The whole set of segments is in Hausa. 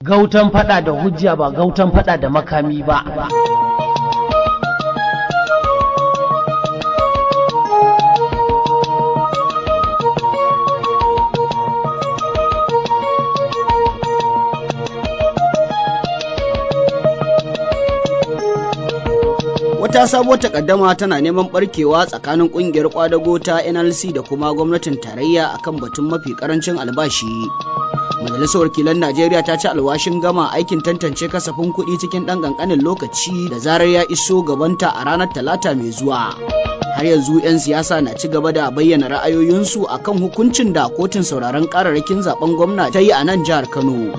gautan fada da hujja ba gautan fada da makami ba wata sabuwar takaddama tana neman barkewa tsakanin kungiyar kwadago ta nlc da kuma gwamnatin tarayya akan batun mafi karancin albashi majalisar wakilan najeriya ta ci alwashin gama aikin tantance kasafin kuɗi cikin ɗan ƙanƙanin lokaci da zarar ya iso gabanta a ranar talata mai zuwa har yanzu 'yan siyasa na ci gaba da bayyana ra'ayoyinsu akan hukuncin da kotun sauraron kararrakin zaben gwamna ta yi a nan jihar kano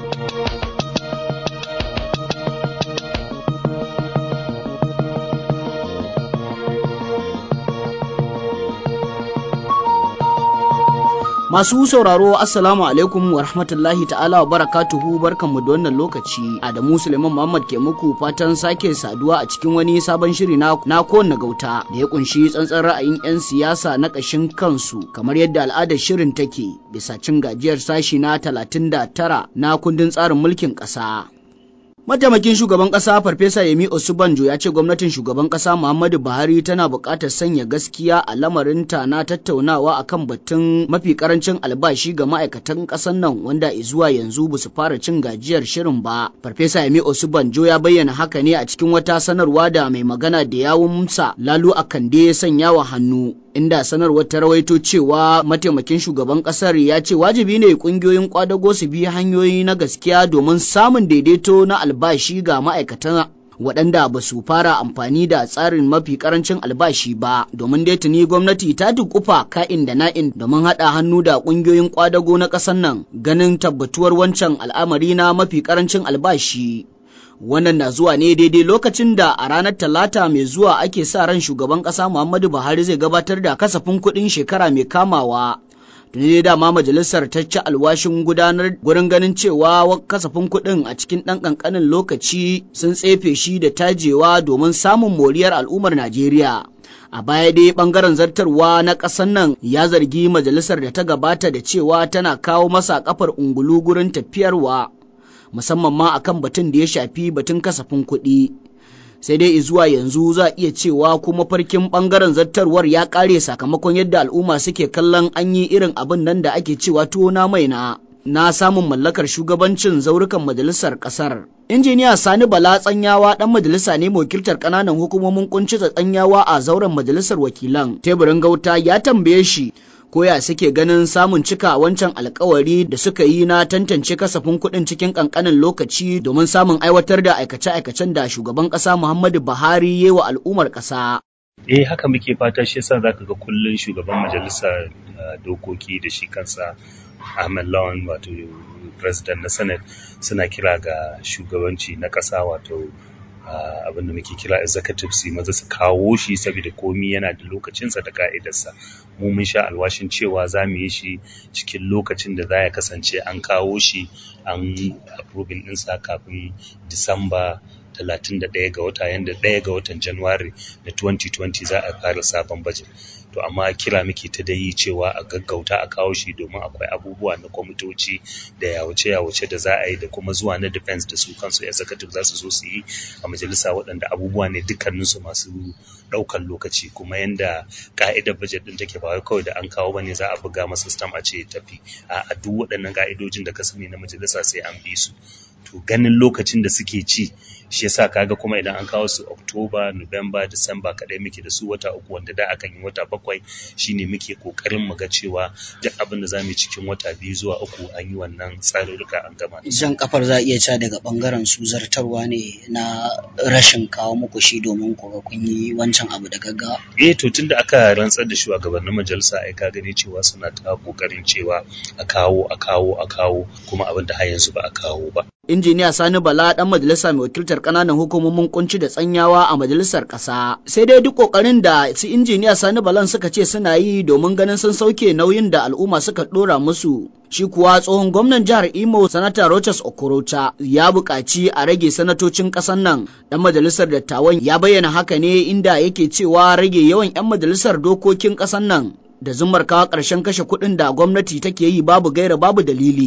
Masu sauraro Assalamu alaikum wa rahmatullahi ta'ala wa barakatuhu barkanmu da wannan lokaci. Adamu Suleiman Muhammad ke muku fatan sake saduwa a cikin wani sabon shiri na, na kowanne gauta da ya kunshi tsantsan ra'ayin 'yan siyasa na ƙashin kansu kamar yadda al'adar shirin take bisa cin gajiyar sashi na 39 na kundin tsarin mulkin ƙasa. Mataimakin shugaban ƙasa Farfesa Yemi Osubanjo ya ce gwamnatin shugaban ƙasa Muhammadu Buhari tana buƙatar sanya gaskiya a lamarinta na tattaunawa akan batun mafi ƙarancin albashi ga ma'aikatan ƙasar nan wanda zuwa yanzu ba su fara cin gajiyar shirin ba. Farfesa Yemi Osubanjo ya bayyana haka ne a cikin wata sanarwa da mai magana da yawunsa Lalu Akande ya sanya wa hannu. inda sanarwar ta rawaito cewa mataimakin shugaban kasar ya ce wajibi ne kungiyoyin kwadago su bi hanyoyi na gaskiya domin samun daidaito na albashi ga ma'aikatan waɗanda ba su fara amfani da tsarin mafi karancin albashi ba domin dai tuni gwamnati ta dukufa ka'in da na'in domin haɗa hannu da ƙungiyoyin kwadago na ƙasar nan ganin tabbatuwar wancan al'amari na mafi karancin albashi wannan na zuwa ne daidai lokacin da a ranar talata mai zuwa ake sa ran shugaban ƙasa muhammadu buhari zai gabatar da kasafin kuɗin shekara mai kamawa tuni dai dama majalisar ta ci alwashin gudanar gurin ganin cewa kasafin kuɗin a cikin ɗan ƙanƙanin lokaci sun tsefe shi da tajewa domin samun moriyar al'ummar najeriya a baya dai bangaren zartarwa na ƙasar nan ya zargi majalisar da ta gabata da cewa tana kawo masa kafar ungulu gurin tafiyarwa musamman ma akan batun da ya shafi batun kasafin kuɗi sai dai zuwa yanzu za iya cewa kuma farkin ɓangaren zartarwar ya ƙare sakamakon yadda al'umma suke kallon an yi irin abin nan da ake cewa tuwo na mai na na samun mallakar shugabancin zaurukan majalisar ƙasar. injiniya sani bala tsanyawa ɗan majalisa ne wakiltar ƙananan hukumomin kunci tsanyawa a zauren majalisar wakilan teburin gauta ya tambaye shi koya suke ganin samun cika wancan alkawari da suka yi na tantance kasafin kuɗin cikin ƙanƙanin lokaci domin samun aiwatar da aikace-aikacen da shugaban ƙasa Muhammadu Buhari ya wa al'ummar ƙasa. Eh haka muke fata shi yasa zaka ga kullun shugaban majalisar dokoki da shi kansa Ahmed Lawan wato president na Senate suna kira ga shugabanci na ƙasa wato Uh, abin da muke kira executive su maza su kawo shi saboda komi yana da lokacinsa da ka'idarsa mu mun sha alwashin cewa za mu yi shi cikin lokacin da za ya kasance an kawo shi an approving ɗinsa kafin disamba 31 ga wata yanda ɗaya ga watan Januwari na 2020 za a fara sabon bajet. To amma kira muke ta dai cewa a gaggauta a kawo shi domin akwai abubuwa na kwamitoci da yawace-yawace da za a yi da kuma zuwa na defense da su kansu executive za su zo su yi a majalisa waɗanda abubuwa ne dukkaninsu masu ɗaukan lokaci kuma yanda ka'idar bajet ɗin take ba wai kawai da an kawo bane za a buga masa stamp a ce ya tafi a duk waɗannan ka'idojin da ka sani na majalisa sai an bi su to ganin lokacin da suke ci shi yasa kaga kuma idan an kawo su Oktoba, Nuwamba, Disamba kadai muke da su wata uku wanda da akan yi wata bakwai shine muke kokarin mu ga cewa duk abin da zamu yi cikin wata biyu zuwa uku an yi wannan tsarurruka an gama. Jan kafar za a iya ca daga bangaren su zartarwa ne na rashin kawo muku shi domin ku ga kun yi wancan abu da gaggawa. Eh to tunda aka rantsar da shugabannin majalisa ai ka gani cewa suna ta kokarin cewa a kawo a kawo a kawo kuma abin da har yanzu ba a kawo ba. injiniya sani bala dan majalisa mai wakiltar kananan hukumomin kunci da tsanyawa a majalisar kasa sai dai duk kokarin da su injiniya sani balan suka ce suna yi domin ganin sun sauke nauyin da al'umma suka dora musu shi kuwa tsohon gwamnan jihar imo sanata rochas okorocha ya buƙaci a rage sanatocin ƙasar nan dan majalisar dattawan ya bayyana haka ne inda yake cewa rage yawan 'yan majalisar dokokin ƙasar nan da zumar kawo ƙarshen kashe kuɗin da gwamnati take yi babu gaira babu dalili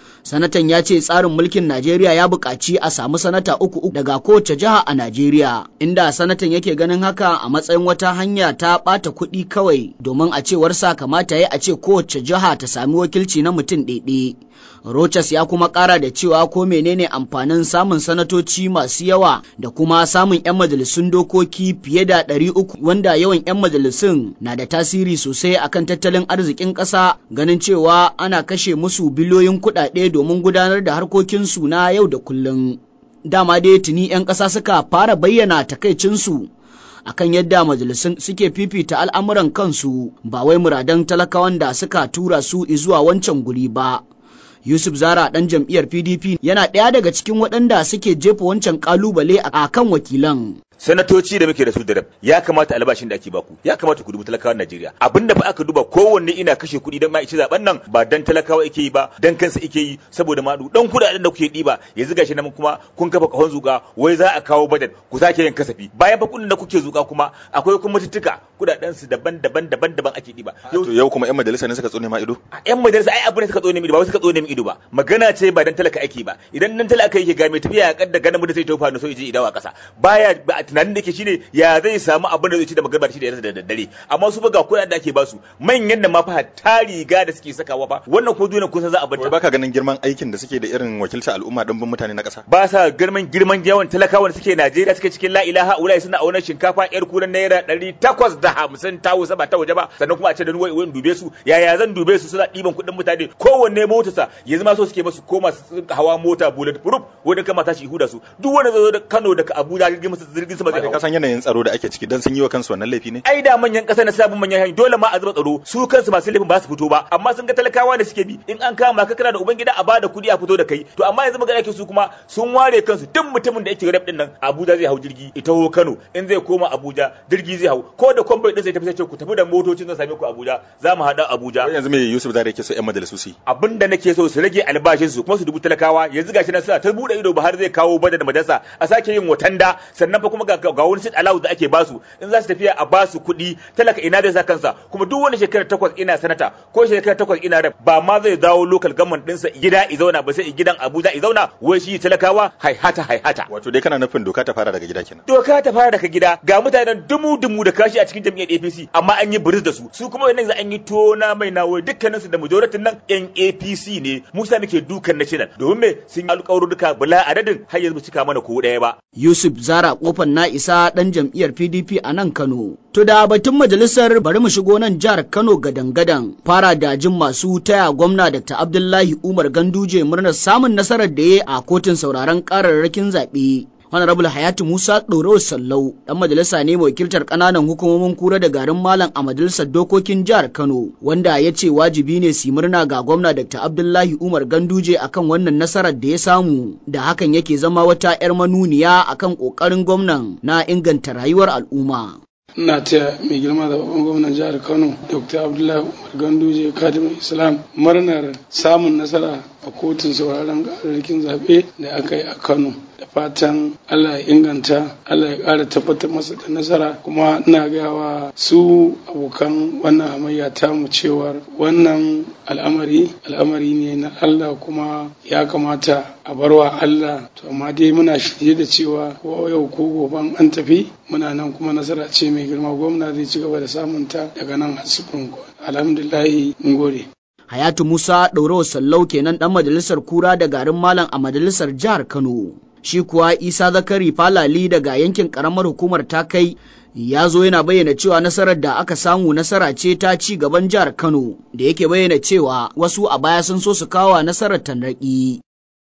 sanatan ya ce tsarin mulkin najeriya ya buƙaci a samu sanata uku daga kowace jiha a najeriya inda sanatan yake ganin haka a matsayin wata hanya ta ɓata kuɗi kawai domin a cewar sa kamata ya a ce kowace jiha ta sami wakilci na mutum ɗaiɗe Rochas ya kuma ƙara da cewa ko menene amfanin samun sanatoci masu yawa da kuma samun 'yan majalisun dokoki fiye da ɗari uku wanda yawan 'yan majalisun na da tasiri sosai akan tattalin arzikin ƙasa ganin cewa ana kashe musu biliyoyin kuɗaɗe domin gudanar da harkokinsu na yau da kullum. Dama dai tuni 'yan ƙasa suka fara bayyana takaicinsu akan yadda majalisun suke fifita al'amuran kansu ba wai muradan talakawan da suka tura su zuwa wancan guri ba. Yusuf Zara ɗan jam'iyyar PDP yana ɗaya daga cikin waɗanda suke jefa wancan ƙalubale a kan wakilan. sanatoci da muke da su da rab ya kamata albashin da ake baku ya kamata ku dubi talakawan Najeriya abinda fa aka duba kowanne ina kashe kuɗi dan ma ci zaben nan ba dan talakawa yake yi ba dan kansa yake yi saboda ma dan kuɗaɗen da kuke ɗiba yanzu gashi nan kuma kun kafa kahon zuka wai za a kawo bajet ku sake yin kasafi bayan fa kuɗin da kuke zuka kuma akwai kuma tuttuka kuɗaɗen su daban-daban daban-daban ake ɗiba yau yau kuma yan majalisa ne suka tsone ma ido yan majalisa ai abin da suka tsone mi ido ba suka tsone mi ido ba magana ce ba dan talaka ake ba idan dan talaka yake ga mai tafiya ya kadda ganin da sai tofa no so yaje idawa kasa baya tunanin da ke shine ya zai samu abin da zai ci da magarba shi da yarda da daddare amma su ba ga kuɗaɗen da ake basu manyan da ma fa ta riga da suke sakawa fa wannan ko duniya kun san za a bar wai baka ganin girman aikin da suke da irin wakilta al'umma dimbin mutane na ƙasa ba sa girman girman yawan talakawa da suke Najeriya suke cikin la ilaha ulai suna auna shinkafa yar kuran naira ɗari takwas da hamsin ta wusa ba ta waje ba sannan kuma a ce da wai wai dube su yaya zan dube su suna ɗiban kuɗin mutane kowanne motarsa yanzu ma so suke masu koma su hawa mota bullet proof wanda kama tashi ihu su duk wanda zai zo da Kano daga Abuja jirgin masa jirgin sama zai ka san yanayin tsaro da ake ciki dan sun yi wa kansu wannan laifi ne ai da manyan ƙasa na sabon manyan hanyar dole ma a zuba tsaro su kansu masu laifin ba su fito ba amma sun ga talakawa da suke bi in an kama ka kana da ubangida a bada kuɗi a fito da kai to amma yanzu magana yake su kuma sun ware kansu duk mutumin da yake rap din nan Abuja zai hau jirgi ita ho Kano in zai koma Abuja jirgi zai hau ko da kwamfani din sai tafi sai ku tafi da motocin zan same ku Abuja za mu haɗa Abuja yanzu me Yusuf Zare yake so ƴan majalisu su abinda nake so su rage albashin su kuma su dubu talakawa yanzu gashi nan suna ta bude ido ba har zai kawo bada da majalisa a sake yin watanda sannan fa kuma ga ga wani sit allowance da ake basu in za su tafiya a basu kuɗi talaka ina zai sa kansa kuma duk wani shekara takwas ina sanata ko shekara takwas ina rep ba ma zai dawo local government ɗinsa gida i zauna ba sai gidan Abuja i zauna wai shi talakawa haihata haihata wato dai kana nufin doka ta fara daga gida kenan doka ta fara daga gida ga mutanen dumu dumu da kashi a cikin jam'iyyar APC amma an yi biris da su su kuma wannan za an yi tona mai nawo dukkanin su da majoritin nan yan APC ne Musa muke dukan national domin me sun yi alƙawarurruka bala adadin har yanzu cika mana ko ɗaya ba Yusuf Zara kofar na isa ɗan jam'iyyar PDP a nan Kano. To da batun majalisar bari mu shigo nan jihar Kano gadan-gadan fara da jin masu taya gwamna Dr. Abdullahi Umar Ganduje murnar samun nasarar da ya a kotun sauraron kararrakin zaɓe. Honorable Hayatu Musa Ɗoro Sallau ɗan majalisa ne mai wakiltar ƙananan hukumomin kura da garin Malam a majalisar dokokin jihar Kano wanda ya ce wajibi ne su murna ga gwamna Dr. Abdullahi Umar Ganduje akan wannan nasarar da ya samu da hakan yake zama wata 'yar manuniya akan ƙoƙarin gwamnan na inganta rayuwar al'umma. ina taya mai girma da babban gwamnan jihar kano dr abdullahi umar ganduje kadimin islam murnar samun nasara a kotun sauraron ƙararrakin zaɓe da aka yi a kano da fatan allah ya inganta allah ya ƙara tabbatar masa da nasara kuma ina gawa su abokan wannan hamayya tamu cewar wannan al'amari al'amari ne na allah kuma ya kamata a barwa allah to amma dai muna shirye da cewa ko yau ko goban an tafi muna nan kuma nasara ce mai girma gwamna zai ci gaba da samunta daga nan har supreme court alhamdulillahi mun gode Hayatu Musa Ɗaurawa Sallau kenan ɗan majalisar kura da garin Malam a majalisar jihar Kano. Shi kuwa Isa Zakari Falali daga yankin ƙaramar hukumar ta kai ya zo yana bayyana cewa nasarar da aka samu nasara ce ta ci gaban jihar Kano da yake bayyana cewa wasu a baya sun so su kawo nasarar tanraki.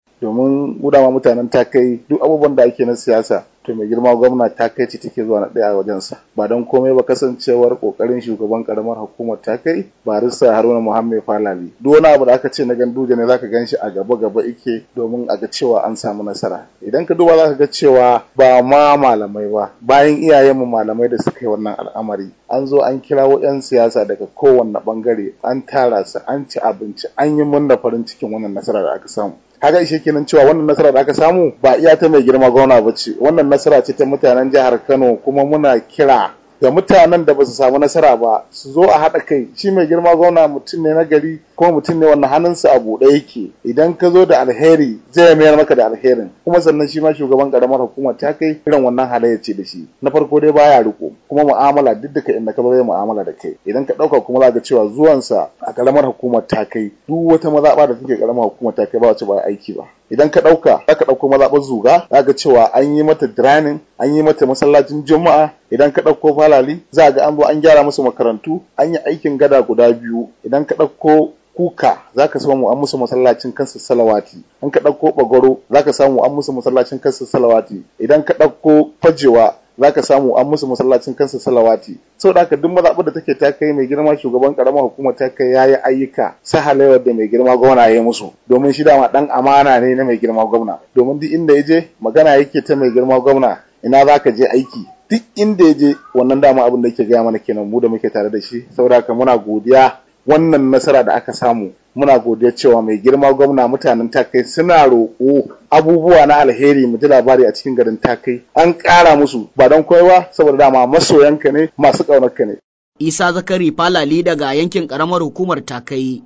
Domin gudama mutanen ta kai duk abubuwan da ake na siyasa to mai girma gwamna ta kai ce take zuwa na ɗaya a wajensa ba don komai ba kasancewar kokarin shugaban karamar hukumar ta kai barista haruna muhammed falali duk wani abu da aka ce na ganduje ne zaka gan shi a gaba gaba ike domin a ga cewa an samu nasara idan ka duba zaka ga cewa ba ma malamai ba bayan iyayenmu malamai da suka yi wannan al'amari an zo an kirawo 'yan siyasa daga kowanne bangare an tara su an ci abinci an yi murna farin cikin wannan nasara da aka samu kaga ishe kenan cewa wannan nasara da aka samu ba iya ta mai girma gwamna ba ce wannan nasara ce ta mutanen jihar Kano kuma muna kira ga mutanen da ba su samu nasara ba su zo a haɗa kai shi mai girma gwamna mutum ne na gari kuma mutum ne wanda hannunsa a buɗe yake idan ka zo da alheri zai mayar maka da alherin kuma sannan shi ma shugaban karamar hukuma ta kai irin wannan halayya ce da shi na farko dai baya riko kuma mu'amala duk duka inda ka zo zai mu'amala da kai idan ka ɗauka kuma za ga cewa zuwansa a karamar hukumar ta kai duk wata mazaɓa da take karamar hukumar ta kai ba wacce ba aiki ba idan ka ɗauka za ka ɗauko mazaɓar zuga za ga cewa an yi mata drainin an yi mata masallacin juma'a idan ka ɗauko falali za ga an zo an gyara musu makarantu an yi aikin gada guda biyu idan ka ɗauko kuka za ka samu an musu masallacin kansu salawati in ka ɗauko bagoro za ka samu an musu masallacin kansu salawati idan ka ɗauko fajewa za ka samu an musu masallacin kansu salawati sau da haka duk mazaɓar da take ta kai mai girma shugaban karamar hukumar ta kai yayi ayyuka sahalewar da mai girma gwamna ya yi musu domin shi dama ɗan amana ne na mai girma gwamna domin duk inda ya je magana yake ta mai girma gwamna ina za ka je aiki duk inda ya je wannan dama abin da yake gaya mana kenan mu da muke tare da shi saboda haka muna godiya wannan nasara da aka samu muna godiya cewa mai girma gwamna mutanen takai suna roƙo abubuwa na alheri mu ji labari a cikin garin takai an ƙara musu ba don kowa saboda dama masoyanka ne masu ƙaunarka ne. isa zakari falali daga yankin ƙaramar hukumar takai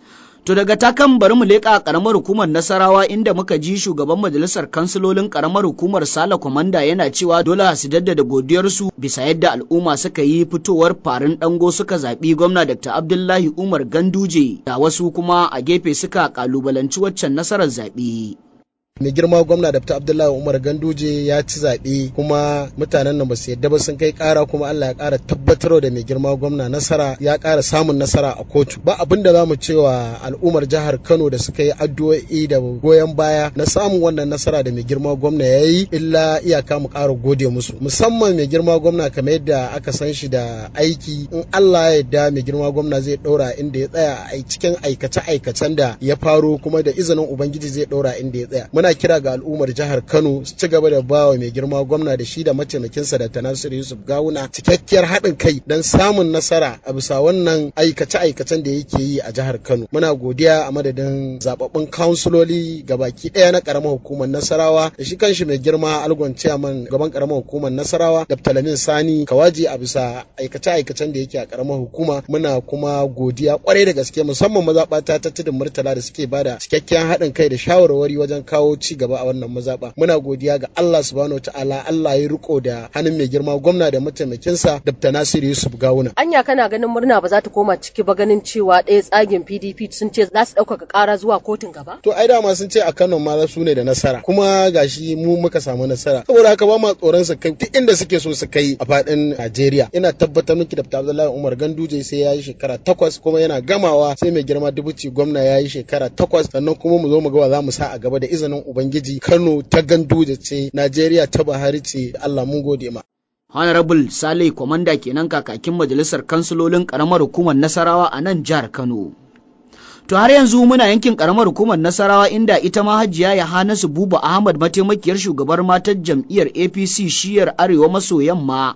To daga takan bari mu leƙa ƙaramar hukumar Nasarawa inda muka ji shugaban majalisar kansilolin ƙaramar hukumar Sala Kwamanda yana cewa dole su jaddada godiyarsu bisa yadda al'umma suka yi fitowar farin ɗango suka zaɓi gwamna Dr. Abdullahi Umar Ganduje da wasu kuma a gefe suka ƙalubalanci waccan nasarar zaɓe. mai girma gwamna da abdullahi umar ganduje ya ci zaɓe kuma mutanen nan ba su yadda ba sun kai ƙara kuma allah ya ƙara tabbatar da mai girma gwamna nasara ya ƙara samun nasara a kotu ba abin da za mu cewa al'ummar jihar kano da suka yi addu'o'i da goyon baya na samun wannan nasara da mai girma gwamna ya yi illa iyaka mu ƙara gode musu musamman mai girma gwamna kamar yadda aka san shi da aiki in allah ya yarda mai girma gwamna zai ɗora inda ya tsaya a cikin aikace-aikacen da ya faro kuma da izinin ubangiji zai ɗora inda ya tsaya muna kira ga al'ummar jihar Kano su ci gaba da bawa mai girma gwamna da shi da mataimakinsa da Tanasir Yusuf Gawuna cikakkiyar haɗin kai don samun nasara a bisa wannan aikace-aikacen da yake yi a jihar Kano. Muna godiya a madadin zababbun kansuloli baki ɗaya na ƙaramar hukumar Nasarawa da shi kanshi mai girma Algon Chairman gaban ƙaramar hukumar Nasarawa da Talamin Sani Kawaji a bisa aikace-aikacen da yake a ƙaramar hukuma. Muna kuma godiya kwarai da gaske musamman mazaɓata ta tudun Murtala da suke bada cikakken haɗin kai da shawarwari wajen kawo ci gaba a wannan mazaɓa muna godiya ga Allah subhanahu ta'ala Allah ya riko da hannun mai girma gwamna da mataimakinsa Dr. Nasiru Yusuf Gawuna anya kana ganin murna ba za ta koma ciki ba ganin cewa ɗaya tsagin PDP sun ce za su ɗaukaka ƙara zuwa kotun gaba to ai dama sun ce a Kano ma su ne da nasara kuma gashi mu muka samu nasara saboda haka ba ma tsoron su kai duk inda suke so su kai a faɗin Najeriya ina tabbatar miki da Abdullahi Umar Ganduje sai ya yi shekara takwas kuma yana gamawa sai mai girma dubuci gwamna ya yi shekara takwas sannan kuma mu zo mu ga wa za mu sa a gaba da izinin Ubangiji Kano ta Ganduje ce, Najeriya ta Buhari ce, Allah mun gode ma. Honorable Saleh Kwamanda kenan kakakin majalisar kansilolin karamar hukumar Nasarawa a nan jihar Kano. To har yanzu muna yankin karamar hukumar Nasarawa inda ita ma Hajiya Yahanasu Buba Ahmad mataimakiyar shugabar matar jam'iyyar APC shiyar Arewa maso yamma.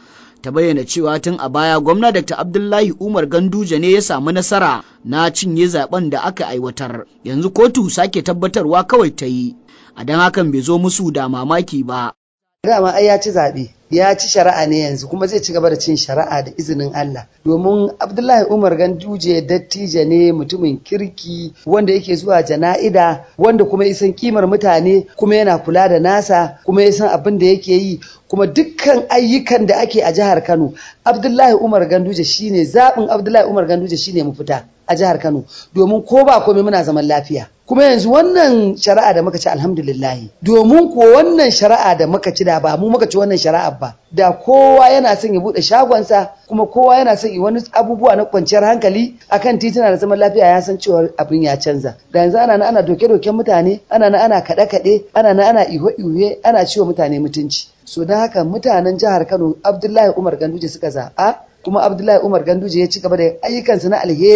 Ta bayyana cewa tun a baya gwamna Dr. Abdullahi Umar Ganduje ne ya samu nasara na cinye zaben da aka aiwatar. Yanzu kotu sake tabbatarwa kawai ta yi. a don hakan bai zo musu da mamaki ba. Dama ai ya ci zaɓe, ya ci shari'a ne yanzu kuma zai ci gaba da cin shari'a da izinin Allah. Domin Abdullahi Umar Ganduje dattijo ne mutumin kirki wanda yake zuwa jana'ida wanda kuma ya san kimar mutane kuma yana kula da nasa kuma ya san abin da yake yi kuma dukkan ayyukan da ake a jihar Kano Abdullahi Umar Ganduje shine zaɓin Abdullahi Umar Ganduje shine mu fita a jihar Kano domin ko ba komai muna zaman lafiya. kuma yanzu wannan shari'a da muka ci alhamdulillahi domin ko wannan shari'a da muka ci da ba mu muka ci wannan shari'a ba da kowa yana son ya bude shagonsa kuma kowa yana son wani abubuwa na kwanciyar hankali akan tituna da zaman lafiya ya san cewa abin ya canza da yanzu ana na ana doke doken mutane ana na ana kaɗe kaɗe ana na ana iho iho ana ciwo mutane mutunci so don haka mutanen jihar Kano Abdullahi Umar Ganduje suka zaɓa kuma Abdullahi Umar Ganduje ya ci gaba da ayyukansa na alheri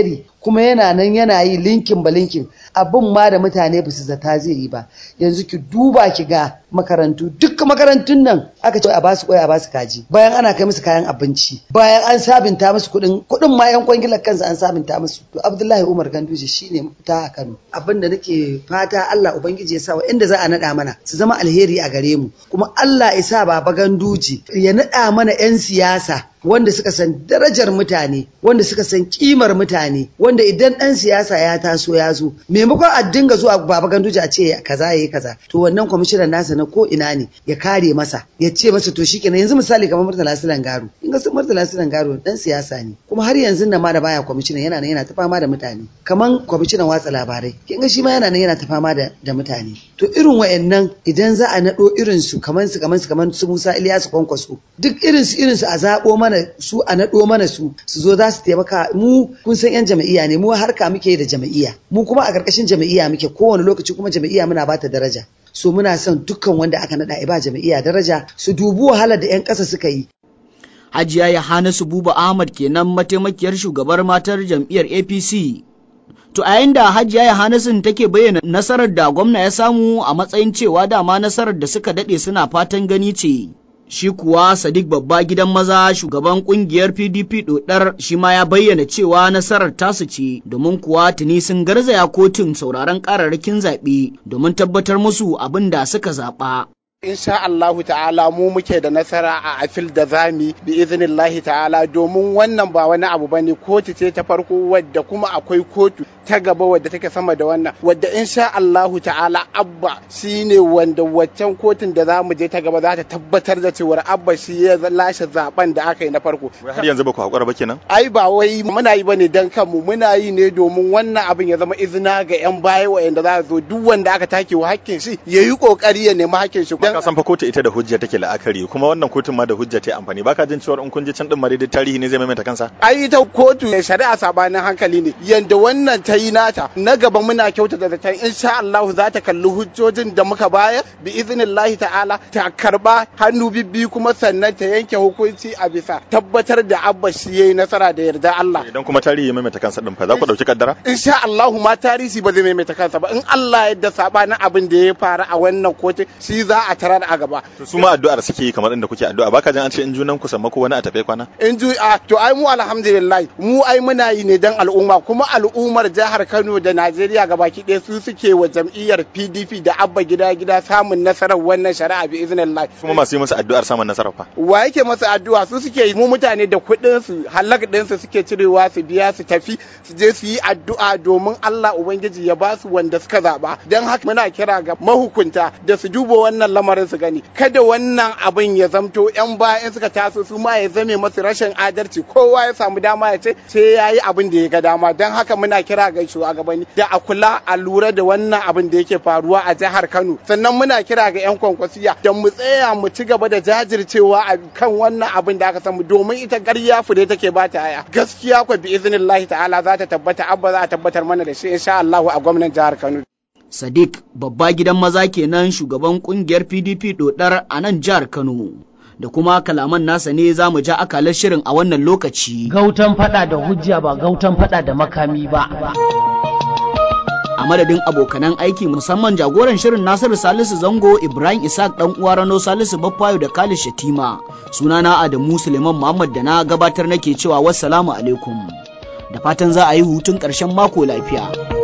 kuma yana nan yana yi linkin ba linkin abin ma da mutane ba su zata zai yi ba yanzu ki duba ki ga makarantu duk makarantun nan aka ce a basu kwai a basu kaji bayan ana kai musu kayan abinci bayan an sabinta musu kuɗin kuɗin ma yan kwangilar kansa an sabinta musu to Abdullahi Umar Ganduje shine mafita a Kano abin da nake fata Allah ubangiji ya sa wa inda za a naɗa mana su zama alheri a gare mu kuma Allah ya sa baba Ganduje ya naɗa mana 'yan siyasa wanda suka san darajar mutane wanda suka san kimar mutane wanda idan ɗan siyasa ya taso ya zo maimakon a dinga zuwa baba ganduje a ce kaza yayi kaza to wannan kwamishinan nasa na ko ina ne ya kare masa ya ce masa to shikenan yanzu misali kamar Murtala Silan Garo in ga Murtala Silan Garo dan siyasa ne kuma har yanzu nan ma da baya kwamishinan yana nan yana ta fama da mutane kaman kwamishinan watsa labarai kin ga shi ma yana nan yana ta fama da da mutane to irin wayannan idan za a nado irin su kaman su kaman su kaman su Musa Ilyasu Kwankwaso duk irin su irin su a zabo mana su a naɗo mana su su zo za su taimaka mu kun san yan jama'iyya ne mu harka muke da jama'iyya mu kuma a ƙarƙashin jama'iyya muke kowane lokaci kuma jama'iyya muna bata daraja so muna son dukkan wanda aka naɗa ba jama'iyya daraja su dubi wahalar da 'yan ƙasa suka yi Hajiya Yohanasu Buba Ahmad kenan mataimakiyar shugabar matar jam'iyyar APC To a yayin da Hajiya Yohanasun take bayyana nasarar da gwamna ya samu a matsayin cewa dama nasarar da suka daɗe suna fatan gani ce. Shi kuwa Sadiq babba gidan maza shugaban kungiyar PDP dodar shi ma ya bayyana cewa nasarar tasu ce domin kuwa tuni sun garzaya kotun sauraron kararrakin zaɓe domin tabbatar musu abin da suka zaɓa. insha Allahu ta'ala mu muke da nasara a afil da zami bi iznillahi ta'ala domin wannan ba wani abu bane kotu ce ta farko wadda kuma akwai kotu ta gaba wadda take sama da wannan wadda insha Allahu ta'ala abba shine wanda waccan kotun da za mu je ta gaba za ta tabbatar da cewar abba shi ya lashe zaben da aka yi na farko har yanzu ba ku hakura ba kenan ai ba wai muna yi bane dan kanmu muna yi ne domin wannan abin ya zama izina ga yan baya wayanda za zo duk wanda aka take wa hakkin shi yayi kokari ya nemi hakkin shi ka san fa kotu ita da hujja take la'akari kuma wannan kotun ma da hujja ta amfani baka jin cewa in kun je can din mare da tarihi ne zai maimaita kansa ai ita kotu shari'a sabanin hankali ne yanda wannan ta yi nata na gaba muna kyauta da zaton insha Allah za ta kalli hujjojin da muka bayar bi iznillahi ta'ala ta karba hannu bibbi kuma sannan ta yanke hukunci a bisa tabbatar da abba shi yayi nasara da yarda Allah idan kuma tarihi ya maimaita kansa din fa za ku dauki kaddara insha Allah ma tarihi ba zai maimaita kansa ba in Allah yadda sabanin abin da ya faru a wannan kotu shi za a tarar a gaba to su ma addu'ar suke yi kamar inda kuke addu'a baka jin an ce in junan ku sammako wani a tafe kwana in ju a to ai mu alhamdulillah mu ai muna yi ne dan al'umma kuma al'ummar jihar Kano da Najeriya gabaki ɗaya su suke wa jam'iyyar PDP da abba gida gida samun nasarar wannan shari'a bi iznillah kuma masu yi musu addu'ar samun nasarar fa wa yake masa addu'a su suke yi mu mutane da kuɗin su halak ɗin su suke cirewa su biya su tafi su je su yi addu'a domin Allah ubangiji ya ba su wanda suka zaba dan haka muna kira ga mahukunta da su duba wannan lamarin su gani kada wannan abin ya zamto yan bayan suka taso su ma ya zame masu rashin adalci kowa ya samu dama ya ce sai ya yi abin da ya ga dama don haka muna kira ga shugabanni da a kula a lura da wannan abin da yake faruwa a jihar Kano sannan muna kira ga yan kwankwasiya da mu tsaya mu ci gaba da jajircewa a kan wannan abin da aka samu domin ita ƙarya fure take ba ta aya gaskiya ko bi iznillahi ta'ala za ta tabbata abba za a tabbatar mana da shi insha Allah a gwamnan jihar Kano Sadiq babba gidan maza kenan shugaban kungiyar PDP dodar a nan jihar Kano. Da kuma kalaman nasa ne za mu ja akalar shirin a wannan lokaci. Gautan fada da hujja ba gautan fada da makami ba. A madadin abokanan aiki musamman jagoran shirin Nasiru Salisu Zango Ibrahim Isaac dan uwa Rano Salisu Baffayo da Khalid Shatima. Sunana Adamu Suleiman Muhammad da na gabatar nake cewa wassalamu alaikum. Da fatan za a yi hutun ƙarshen mako lafiya.